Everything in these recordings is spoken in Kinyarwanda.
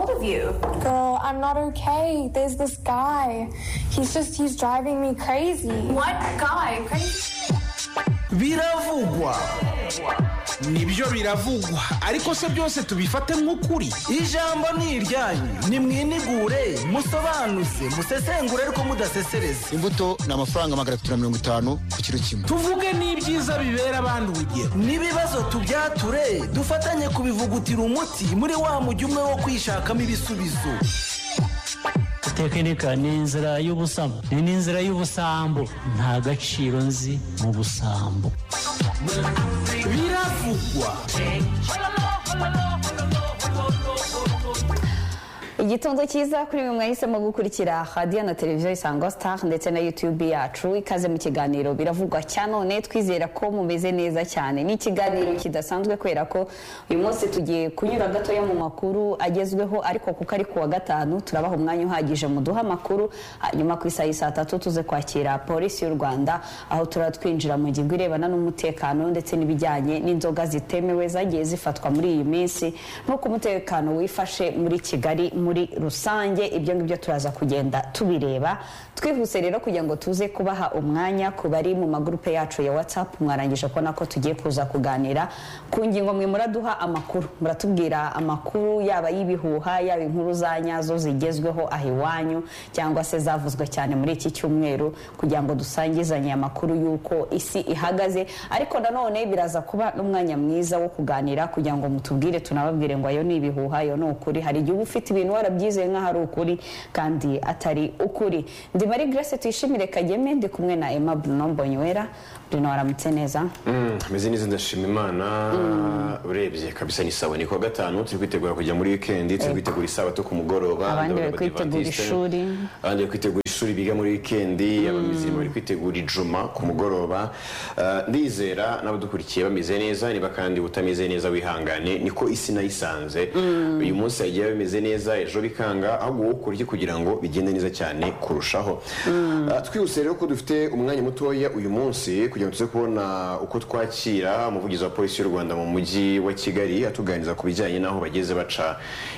with you? Girl, I'm not okay. There's this guy. He's just, he's driving me crazy. What guy? Crazy. biravugwa nibyo biravugwa ariko se byose tubifate nk'ukuri ijambo ni iryanyu nimwinigure musobanuze musesengure ariko mudasesereza imbuto ni amafaranga magana atatu na mirongo itanu ku kiro kimwe tuvuge n'ibyiza bibera abandi urugero n'ibibazo tubyature dufatanye kubivugutira umuti muri wa mujyi umwe wo kwishakamo ibisubizo tekinika ni inzira y'ubusambo ni n'inzira y'ubusambo nta gaciro nzi mu busambo biravugwa igitondo cyiza kuri mwe mwahisemo gukurikira radiyo na televiziyo isango sitari ndetse na yutube yacu ikaze mu kiganiro biravugwa cyane twizera ko mumeze neza cyane ni ikiganiro kidasanzwe kubera ko uyu munsi tugiye kunyura gatoya mu makuru agezweho ariko kuko ari kuwa gatanu turabaha umwanya uhagije muduha amakuru hanyuma ku isaha saa tatu tuze kwakira polisi y'u rwanda aho turaba twinjira mu ngingo irebana n'umutekano ndetse n'ibijyanye n'inzoga zitemewe zagiye zifatwa muri iyi minsi n'uko umutekano wifashe muri kigali muri rusange ibyo ngibyo turaza kugenda tubireba twihuse rero kugira ngo tuze kubaha umwanya ku bari mu magurupe yacu ya whatsapp mwarangije kubona ko tugiye kuza kuganira ku ngingo mwe muraduha amakuru muratubwira amakuru yaba y'ibihuha yaba inkuru za nyazo zigezweho aho iwanyu cyangwa se zavuzwe cyane muri iki cyumweru kugira ngo dusangizanye amakuru y'uko isi ihagaze ariko nanone biraza kuba n'umwanya mwiza wo kuganira kugira ngo mutubwire tunababwire ngo ayo ni ibihuha ayo ni ukuri hari igihe uba ufite ibintu warabyizeye nk'aho ari ukuri kandi atari ukuri ndi marie grace tuyishimire kageme ndi kumwe na emma bruno mbonywera bruno waramutse neza ameze neza ndashima imana urebye kabisa ni sawa ni kuwa gatanu turi kwitegura kujya muri wikendi turi kwitegura isabato ku mugoroba Abandi ndabona bari kwitegura abadivantisite, ishuri. abandi bari kwitegura ishuri biga muri wikendi abamizirima bari kwitegura ijuma ku mugoroba Ah, ndizera n'abadukurikiye bameze neza niba kandi utameze neza wihangane niko isi nayisanze uyu munsi hagiye bimeze neza ejo bikanga ahubwo wowe ukurye kugira ngo bigende neza cyane kurushaho Ah, twihuse rero ko dufite umwanya mutoya uyu munsi kugira ngo tuze kubona uko twakira umuvugizi wa polisi y'u rwanda mu mujyi wa kigali atuganiriza ku bijyanye n'aho bageze baca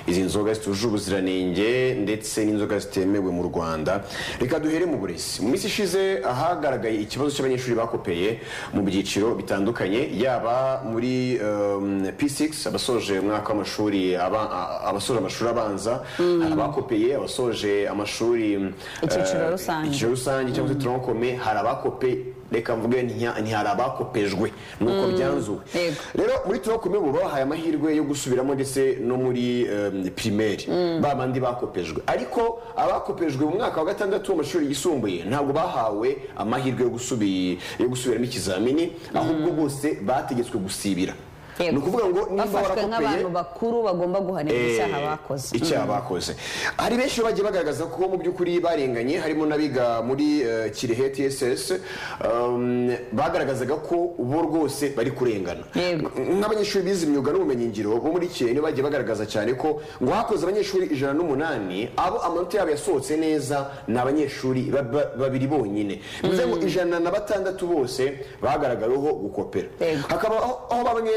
izi nzoga zitujuje ubuziranenge ndetse n'inzoga zitemewe mu rwanda reka duhere mu burezi mu minsi ishize ahagaragaye ikibazo cy'abanyeshuri bakopeye mu byiciro bitandukanye yaba muri um, p6 abasoje umwaka w'amashuri aba- a- abasoje amashuri abanza hari abakopeye abasoje amashuri um, Icyiciro eh, rusange. icyiciro rusange cyangwa se tronkome hari abakope reka mvuge ntiha- ntihari abakopejwe nuko byanzuwe Yego. rero muri tronkome ubu bahaye amahirwe yo gusubiramo ndetse no muri um, primaire ba bandi bakopejwe ariko abakopejwe mu mwaka wa gatandatu w'amashuri yisumbuye ntabwo bahawe amahirwe yo gusubi- yo gusubiramo ikizamini ahubwo bose bategetswe gusibira Yego. ni ukuvuga ngo niba bafashwe warakopeye nk'abantu bakuru bagomba guhanirwa icyaha bakoze icyaha bakoze hari benshi bagiye bagaragaza ko mu by'ukuri barenganye harimo n'abiga muri eh, kirehe tss um, bagaragazaga ko bo rwose bari kurengana Yego. nk'abanyeshuri bize imyuga n'ubumenyingiro bo muri kirehe nibo bagiye bagaragaza cyane ko ngo hakoze abanyeshuri ijana n'umunani abo amanota yabo yasohotse neza ni abanyeshuri ba- ba- babiri bonyine bivuze ngo ijana na batandatu bose bagaragaweho gukopera Yego. hakaba aho aho bamwe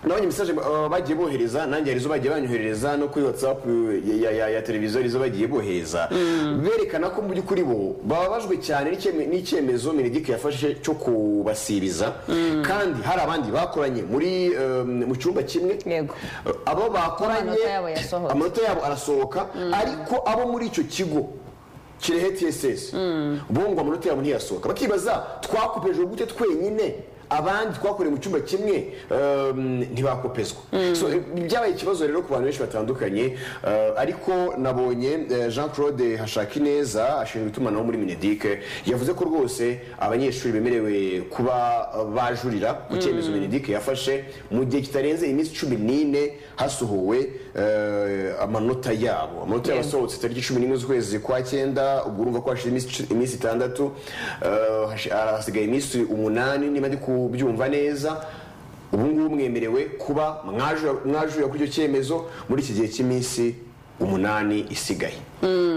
nabonye mesaje uh, bagiye bohereza nanjye hari izo bagiye banyoherereza no kuri whatsapp uh, ya, ya, ya, ya televiziyo hari izo bagiye bohereza berekana ko mu by'ukuri bo bababajwe cyane n'icyeme- n'icyemezo minedik yafashe cyo kubasiriza kandi hari abandi bakoranye muri um, mu cyumba kimwe Yego. Uh, abo bakoranye Amanota yabo yasohotse. amanota yabo arasohoka ariko abo muri icyo kigo kirehe tss bo ngo amanota yabo ntiyasohoka bakibaza twakopeje gute twenyine abandi twakoreye mu cyumba kimwe um, ntibakopezwa so eh, byabaye ikibazo rero ku bantu benshi batandukanye eh, ariko nabonye eh, jean claude hashakineza ashinzwe itumanaho muri minedike yavuze ko rwose abanyeshuri bemerewe kuba eh, bajurira ku cyemezo minedike yafashe mu gihe kitarenze iminsi cumi n'ine hasohowe eh, amanota yabo amanota yabo Yego. asohotse tariki cumi n'imwe z'ukwezi kwa cyenda ubwo urumva ko hashize iminsi- iminsi itandatu eh, hashi- hasigaye iminsi umunani niba ndi kubyumva neza ubu ngubu mwemerewe kuba mwajurira kuri icyo cyemezo muri iki gihe cy'iminsi umunani isigaye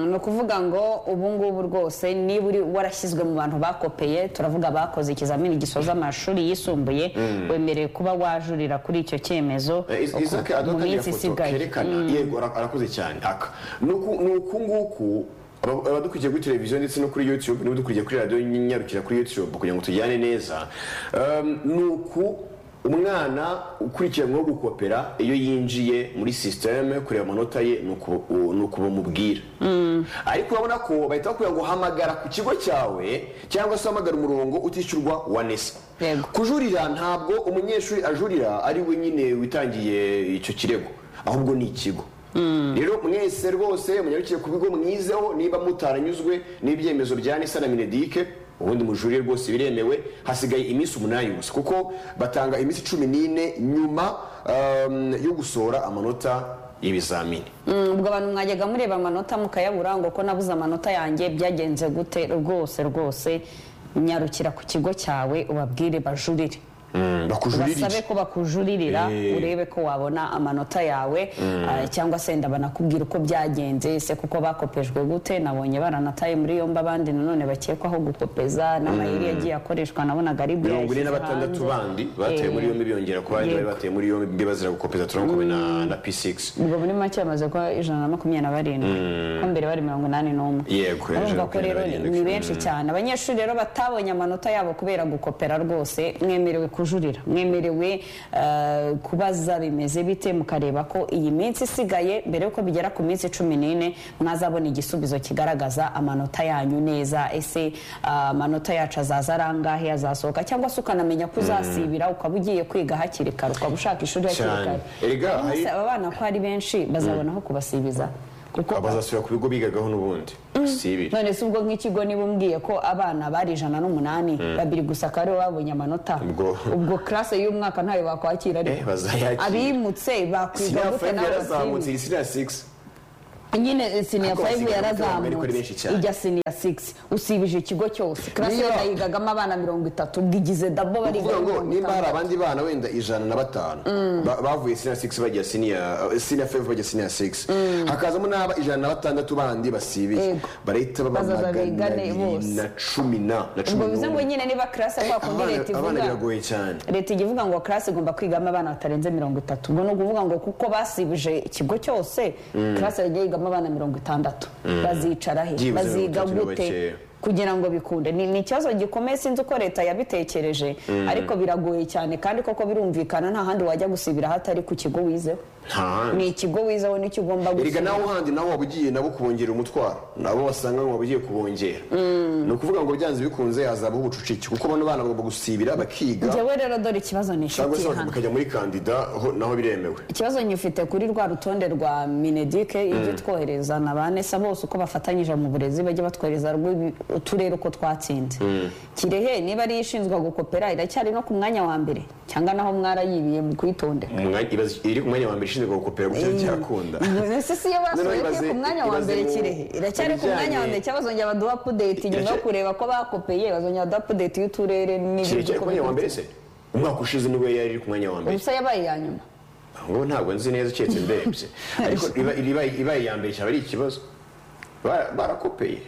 ni ukuvuga ngo ubu ngubu rwose niba uri warashyizwe mu bantu bakopeye turavuga bakoze ikizamini gisoza amashuri yisumbuye wemerewe kuba wajurira kuri icyo cyemezo Eh, Is- uko- Isaac adutangira foto kerekana yego ara- arakoze cyane aka ni uku ni uku nguku aba- abadukurikiye kuri televiziyo ndetse no kuri youtube n'abadukurikiye kuri radiyo nyarukira kuri youtube kugira ngo tujyane neza Um, ni uku umwana ukurikiranyweho gukopera iyo yinjiye muri sisiteme kureba amanota ye ni uku- u- ni uku bamubwira ariko urabona ko bahita bakubwira ngo hamagara ku kigo cyawe cyangwa se uhamagara umurongo utishyurwa wa nesa Yego. kujurira ntabwo umunyeshuri ajurira ari we nyine witangiye icyo kirego ahubwo ni ikigo rero mwese rwose munyarukiye ku bigo mwizeho niba mutaranyuzwe n'ibyemezo bya nisa na minedike ubundi mujurire rwose biremewe hasigaye iminsi umunani gusa kuko batanga iminsi cumi n'ine nyuma um, yo gusohora amanota y'ibizamini Mm, ubwo abantu mwajyaga mureba amanota mukayabura ngo ko nabuze amanota yanjye byagenze gute rwose rwose nyarukira ku kigo cyawe ubabwire bajurire Mm, bakujurira basabe iki? ko bakujurira Eh. urebe ko wabona amanota yawe ah, cyangwa se ndaba nakubwira uko byagenze se kuko bakopejwe gute nabonye baranataye muri yombi abandi nanone bakekwaho gukopeza n'amayeri yagiye akoreshwa nabonaga ari byo mirongo ine yashyize na batandatu hanze. bandi bateye muri Eh. yombi biyongera ku bandi bari bateye muri yombi bazira gukopeza turamukomeye na- na p6 ubwo muri make bamaze kuba ijana na makumyabiri na barindwi ko mbere bari mirongo inani n'umwe Yego, ijana urumva na ko rero makumyabiri na ni barindwi. benshi cyane abanyeshuri rero batabonye amanota yabo kubera gukopera rwose mwemerewe kujurira mwemerewe eh, kubaza bimeze bite mukareba ko iyi minsi isigaye mbere yuko bigera ku minsi cumi n'ine mwazabona igisubizo kigaragaza amanota yanyu neza ese ah, amanota yacu azaza ari angahe azasohoka cyangwa se ukanamenya ko uzasibira ukaba ugiye kwiga hakiri kare ukaba ushaka ishuri hakiri Cyane. kare Erega, Uyu munsi hari- aba bana ko ari benshi bazabona aho kubasibiza kuko bazasubira ku bigo bigagaho n'ubundi si ibi none se ubwo nk'ikigo niba umbwiye ko abana bari ijana n'umunani babiri gusa akaba aribo babonye amanota Ubwo- ubwo karase y'umwaka ntayo bakwakira Eh, ariko bazayakira. abimutse bakwiga siniya gute fayive nawe yarazamutse basibe iyi siniya sigisi nyine siniya Ariko fayive basigaye bari kuri benshi yarazamutse cyane. ijya siniya sigisi usibije ikigo cyose karase Niyo. yenda yigagamo abana mirongo itatu ubwigize dabo ni bariga ukuvuga ngo mirongo nimba hari itandatu. abandi bana wenda ijana na batanu ba- bavuye siniya sigisi bajya siniya siniya fayive bajya siniya sigisi hakazamo n'aba ijana na batandatu bandi basibiye Yego. barahita baba Bazaza magana bigane abiri bose. na cumi na na cumi ubwo bivuze ngo n'umwe nyine niba karase kwa kundi Abana- leta abana ivuga biragoye cyane leta ijya ivuga ngo karasi igomba kwigamo abana batarenze mirongo itatu ubwo ni ukuvuga ngo kuko basibije ikigo cyose karasi yajya yigamo abana mirongo itandatu bazicara he Byibuze baziga mirongo itatu ni gute bakeya. kugira ngo bikunde ni ni ikibazo gikomeye sinzi uko leta yabitekereje ariko biragoye cyane kandi koko birumvikana nta handi wajya gusibira hatari ku kigo wizeho nta handi. ni ikigo wizeho nicyo ugomba erega gusibira nawe handi nawe waba ugiye nabo kubongera umutwaro nabo basanga ngo waba ugiye kubongera ni ukuvuga ngo byanze bikunze hazabaho ubucucike kuko bano bana bagomba gusibira bakiga njyewe rero dore ikibazo ni cyangwa inshuti se hano bakajya muri kandida ho- naho biremewe ikibazo nyifite kuri rwa rutonde rwa minedike ibyo twohereza na ba nesa bose uko bafatanyije mu burezi bajya batwohereza rw'ibi- uturere uko twatsinze kirehe niba ariyo ishinzwe gukopera iracyari no ku mwanya wa mbere cyangwa naho mwarayibiye mu kwitondera Umwanya- ibaze- iri ku mwanya wa mbere ishinzwe gukopera ku cyari cyakunda ese si yo basuye Noneho ko iri ibaze- ku mwanya wa ibaze mbere mu- kirehe iracyari ku ibijyanye- mwanya wa mbere cyangwa bazongera baduha apudeti nyuma yo Iracya- kureba ko bakopeye bazongera baduha apudeti y'uturere kirekire n'ibyo ku mwanya wa mbere se umwaka ushize niwe yari iri ku mwanya wa mbere ubusa yabaye iya nyuma ngo ntabwo nzi neza keretse ndebye ariko iba- iba- ibaye iya mbere cyaba ari ikibazo Bara- barakopeye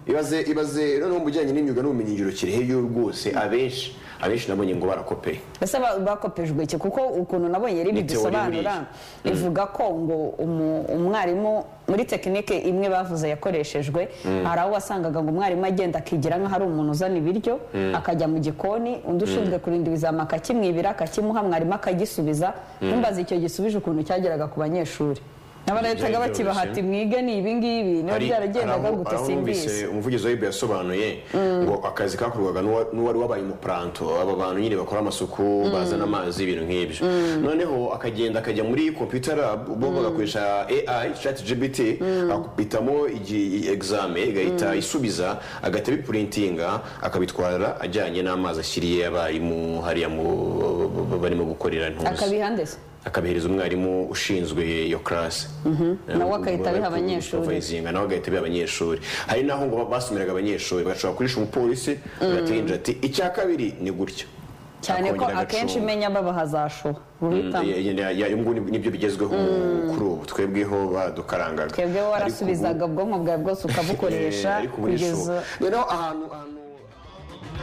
ibaze ibaze noneho mu bijyanye n'imyuga n'ubumenyingiro kirehe yo rwose abenshi abenshi nabonye ngo barakopeye ese ba- bakopejwe iki kuko ukuntu nabonye rero Ni teori bidusobanura ivuga ko ngo umu- umwarimu muri tekinike imwe bavuze yakoreshejwe hari aho wasangaga ngo umwarimu agenda akigira nk'aho ari umuntu uzana ibiryo akajya mu gikoni undi ushinzwe kurinda ibizama akakimwibira akakimuha mwarimu akagisubiza ntumbaze icyo gisubije ukuntu cyageraga ku banyeshuri n'abarahitaga Byari bakibaha byoroshye. ati mwige ni ibingibi niba Hari- byaragendaga hari aho- gute hari aho simbizi numvise umuvugizi wa ibe yasobanuye ngo akazi kakorwaga n'uwa- n'uwari wabaye umupuranto aba bantu nyine bakora amasuku bazana amazi ibintu nk'ibyo noneho akagenda akajya muri computer lab bo bagakoresha ai chat gbt akabitamo egizame igahita isubiza agahita bipurintinga akabitwara ajyanye n'amazi ashyiriye abarimu hariya mu barimo gukorera ntuzi akabihandeza akabihereza umwarimu ushinzwe iyo karasi Nawe agahita abiha abanyeshuri. supervisinga nawe agahita abiha abanyeshuri hari n'aho ngo basomeraga abanyeshuri bagashobora kurisha umupolisi agatinjira ati icya kabiri ni gutya cyane ko akongera akenshi agacunga. umenya babahazashuha guhitamo ubwo ni- nibyo bigezweho kuri ubu twebweho badukarangaga twebwe warasubizaga ubwonko bwawe bwose ukabukoresha ariko ubu ni so kugeza noneho ahantu ahantu